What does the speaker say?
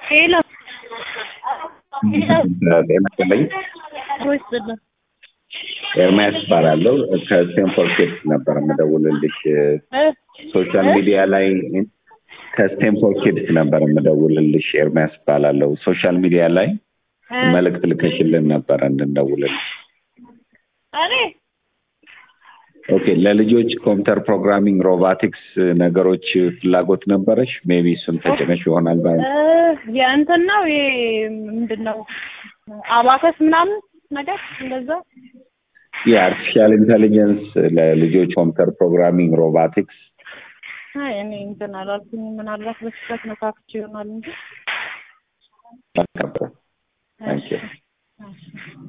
ሄሎ ጤና ይስጥልኝ። ወይስጥልን ኤርሚያስ እባላለሁ ከስቴንፎርድ ኪድስ ነበር የምደውልልሽ። ሶሻል ሚዲያ ላይ ከስቴንፎርድ ኪድስ ነበር የምደውልልሽ። ኤርሚያስ እባላለሁ። ሶሻል ሚዲያ ላይ መልእክት ልከሽልን ነበረ እንድንደውልልሽ። እኔ ኦኬ፣ ለልጆች ኮምፒውተር ፕሮግራሚንግ፣ ሮቦቲክስ ነገሮች ፍላጎት ነበረሽ? ሜቢ እሱን ተጭነሽ ይሆናል ባይ የእንትን ነው ይሄ ምንድን ነው አባከስ ምናምን ነገር እንደዛ የአርቲፊሻል ኢንቴሊጀንስ ለልጆች ኮምፒውተር ፕሮግራሚንግ፣ ሮቦቲክስ አይ እኔ እንትን አላልኩኝ። ምናልባት በስህተት ነካክቼ ይሆናል እንጂ